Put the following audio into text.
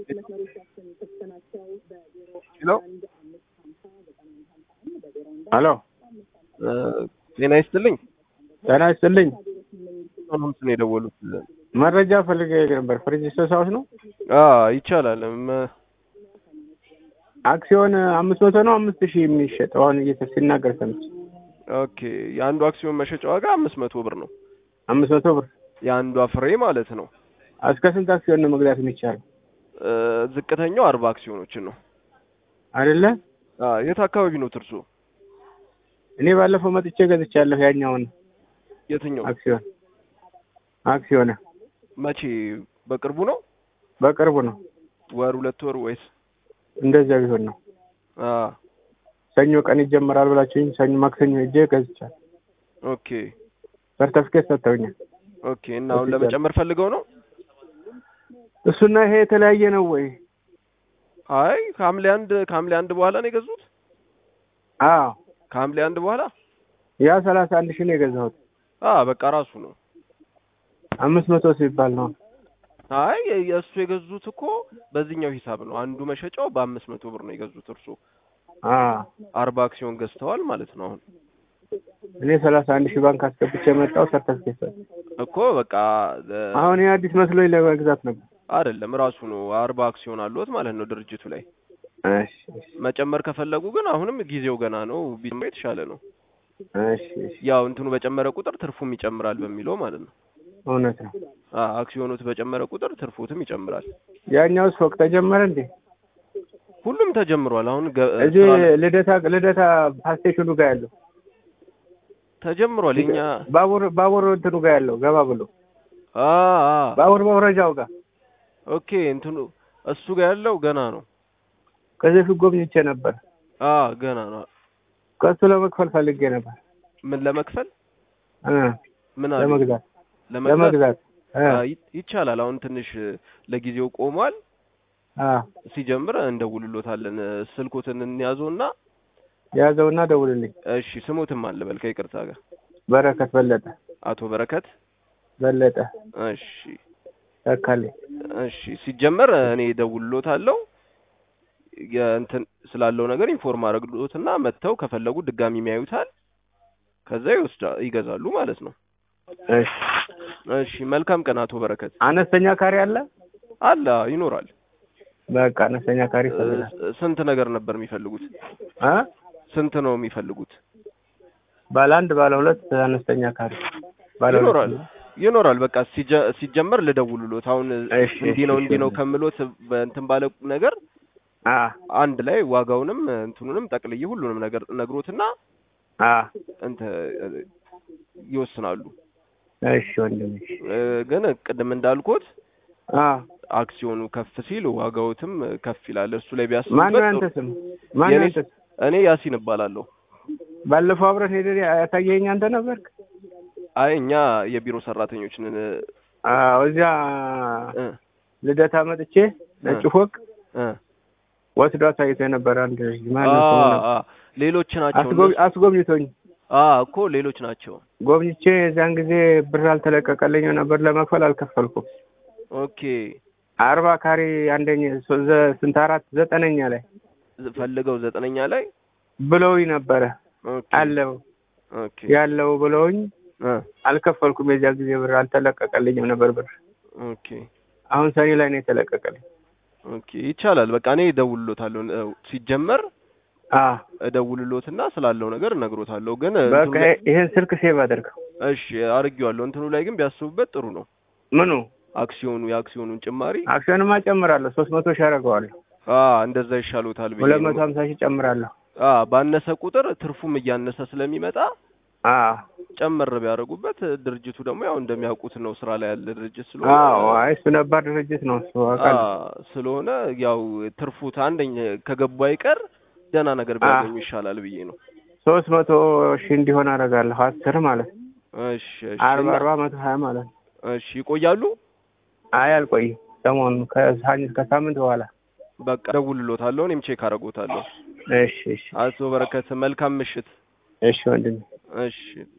ሄሎ ሄሎ ጤና ይስጥልኝ። ጤና ይስጥልኝ። አሁን ነው የደወሉት። መረጃ ፈልጌ ነበር። ፍሪጅ ሶሳውስ ነው። አዎ ይቻላል። መ- አክሲዮን አምስት መቶ ነው አምስት ሺህ የሚሸጠው አሁን እየተ ሲናገር ሰምቼ ኦኬ የአንዱ አክሲዮን መሸጫ ዋጋ አምስት መቶ ብር ነው። አምስት መቶ ብር የአንዷ ፍሬ ማለት ነው። እስከ ስንት አክሲዮን ነው መግዛት የሚቻለው? እ፣ ዝቅተኛው አርባ አክሲዮኖችን ነው። አይደለ? አ የት አካባቢ ነው ትርሱ? እኔ ባለፈው መጥቼ ገዝቻለሁ ያኛውን የትኛው? አክሲዮን አክሲዮን መቼ? በቅርቡ ነው? በቅርቡ ነው። ወር ሁለት ወር ወይስ? እንደዚያ ቢሆን ነው። አ ሰኞ ቀን ይጀምራል ብላችሁኝ ሰኞ ማክሰኞ ሄጄ ገዝቻለሁ። ኦኬ ሰርተፍኬት ሰጥተውኛል። ኦኬ። እና አሁን ለመጨመር ፈልገው ነው? እሱና ይሄ የተለያየ ነው ወይ? አይ ከሐምሌ አንድ ከሐምሌ አንድ በኋላ ነው የገዙት? አዎ ከሐምሌ አንድ በኋላ ያ ሰላሳ አንድ ሺህ ነው የገዛሁት። አ በቃ ራሱ ነው። አምስት መቶ ሲባል ነው። አይ የእሱ የገዙት እኮ በዚህኛው ሂሳብ ነው። አንዱ መሸጫው በአምስት መቶ ብር ነው የገዙት። እርሱ አዎ አርባ አክሲዮን ገዝተዋል ማለት ነው። አሁን እኔ ሰላሳ አንድ ሺህ ባንክ አስገብቼ የመጣው ሰርተፍኬት ሰጥ እኮ በቃ እ፣ አሁን ይህ አዲስ መስሎኝ ለመግዛት ነበር። አይደለም ራሱ ነው አርባ አክሲዮን አለዎት ማለት ነው ድርጅቱ ላይ። እሺ እሺ መጨመር ከፈለጉ ግን አሁንም ጊዜው ገና ነው፣ ቢጨምር የተሻለ ነው። እሺ እሺ ያው እንትኑ በጨመረ ቁጥር ትርፉም ይጨምራል በሚለው ማለት ነው። እውነት ነው። አ አክሲዮኖት በጨመረ ቁጥር ትርፎትም ይጨምራል። ያኛውስ ፎቅ ተጀመረ እንዴ? ሁሉም ተጀምሯል። አሁን ገ- እዚህ ስራ ላይ ልደታ ልደታ ፓስቴሽኑ ጋር ያለው ተጀምሯል። የኛ ባቡር ባቡር እንትኑ ጋር ያለው ገባ ብሎ አ አ ባቡር መውረጃው ጋር ኦኬ እንትኑ እሱ ጋር ያለው ገና ነው። ከዚህ ፊት ጎብኝቼ ነበር። አ ገና ነው። ከሱ ለመክፈል ፈልጌ ነበር ምን ለመክፈል እ ምን አሉ? ለመግዛት ለመግዛት ለመግዛት እ አ፣ ይ- ይቻላል። አሁን ትንሽ ለጊዜው ቆሟል። አ ሲጀምር እንደውልሎታለን። ስልኮትን እንያዘውና ያዘውና ደውልልኝ። እሺ ስሙትም አለ በል ከይቅርታ ጋር በረከት በለጠ አቶ በረከት በለጠ እሺ ተካልኝ። እሺ ሲጀመር እኔ ደውልሎታለሁ የእንትን ስላለው ነገር ኢንፎርም አደረግሎትና መጥተው ከፈለጉ ድጋሚ የሚያዩታል ከዛ ይወስዳ ይገዛሉ ማለት ነው እሺ እሺ መልካም ቀን አቶ በረከት አነስተኛ ካሬ አለ? አለ ይኖራል በቃ አነስተኛ ካሬ ይፈልጋል። እ፣ ስንት ነገር ነበር የሚፈልጉት አ ስንት ነው የሚፈልጉት ባለ አንድ ባለ ሁለት አነስተኛ ካሬ ባለ ሁለት ይኖራል ይኖራል በቃ ሲጀ- ሲጀመር ልደውልሎት አሁን እሺ፣ እንዲህ ነው እሺ፣ እንዲህ ነው እሺ። ከምሎት በእንትን ባለ ነገር አ አንድ ላይ ዋጋውንም እንትኑንም ጠቅልዬ ሁሉንም ነገር ነግሮትና አ እንተ ይወስናሉ እሺ ወንድም እሺ እ፣ ግን ቅድም እንዳልኩት አ አክሲዮኑ ከፍ ሲል ዋጋውትም ከፍ ይላል እሱ ላይ ማን ቢያስቡበት ነው ያንተ ጥሩ- ስም? ማን ነው የኔ ያንተ ስም? እኔ ያሲን እባላለሁ ባለፈው አብረን ሄደን ያሳየኸኝ አንተ ነበርክ? አይ እኛ የቢሮ ሰራተኞች ነን አዎ እዚያ እ፣ ልደታ መጥቼ ነጭ ፎቅ እ። ወስዶ አሳይቶ የነበረ አንድ ልጅ ማን አ ነው ስሙ ነው? አ ሌሎች ናቸው አስጎብ- እነሱ። አስጎብኝቶኝ አ እኮ ሌሎች ናቸው ጎብኝቼ የዚያን ጊዜ ብር አልተለቀቀልኝም ነበር ለመክፈል አልከፈልኩም። ኦኬ አርባ ካሬ አንደኛ ሶ- ዘ- ስንት አራት ዘጠነኛ ላይ ፈልገው ዘጠነኛ ላይ ብለውኝ ነበረ ኦኬ አለው ኦኬ ያለው ብለውኝ እ አልከፈልኩም። የዚያ ጊዜ ብር አልተለቀቀልኝም ነበር ብር። ኦኬ አሁን ሰኔ ላይ ነው የተለቀቀልኝ። ኦኬ ይቻላል። በቃ እኔ እደውልሎታለሁ። እ፣ ሲጀመር አ እደውልሎትና ስላለው ነገር እነግሮታለሁ። ግን በቃ እንትኑ ላይ- ይሄን ስልክ ሴቭ አድርገው። እሺ አድርጌዋለሁ። እንትኑ ላይ ግን ቢያስቡበት ጥሩ ነው። ምኑ አክሲዮኑ የአክሲዮኑን ጭማሪ አክሲዮንማ ጨምራለሁ። ሶስት መቶ ሺህ አደርገዋለሁ። አ እንደዛ ይሻሎታል ብዬ ሁለት ነው። መቶ ሀምሳ ሺህ ጨምራለሁ። አ ባነሰ ቁጥር ትርፉም እያነሰ ስለሚመጣ አ ጨመር ቢያደርጉበት ድርጅቱ ደግሞ ያው እንደሚያውቁት ነው ስራ ላይ ያለ ድርጅት ስለሆነ አዎ አይ እሱ ነባር ድርጅት ነው እሱ አ አውቃለሁ። ስለሆነ ያው ትርፉት አንደኛ ከገቡ አይቀር ደህና ነገር ቢያገኙ ይሻላል ብዬ ነው። ሶስት መቶ ሺህ እንዲሆን አደርጋለሁ። አስር ማለት ነው። እሺ እሺ አርባ እና- አርባ መቶ ሀያ ማለት ነው። እሺ ይቆያሉ። አይ አልቆይም። ሰሞኑን ከሳምንት ከሳምንት በኋላ በቃ ደውልሎታለሁ። እኔም ቼክ አደርጎታለሁ። እሺ እሺ አቶ በረከት መልካም ምሽት። እሺ ወንድሜ እሺ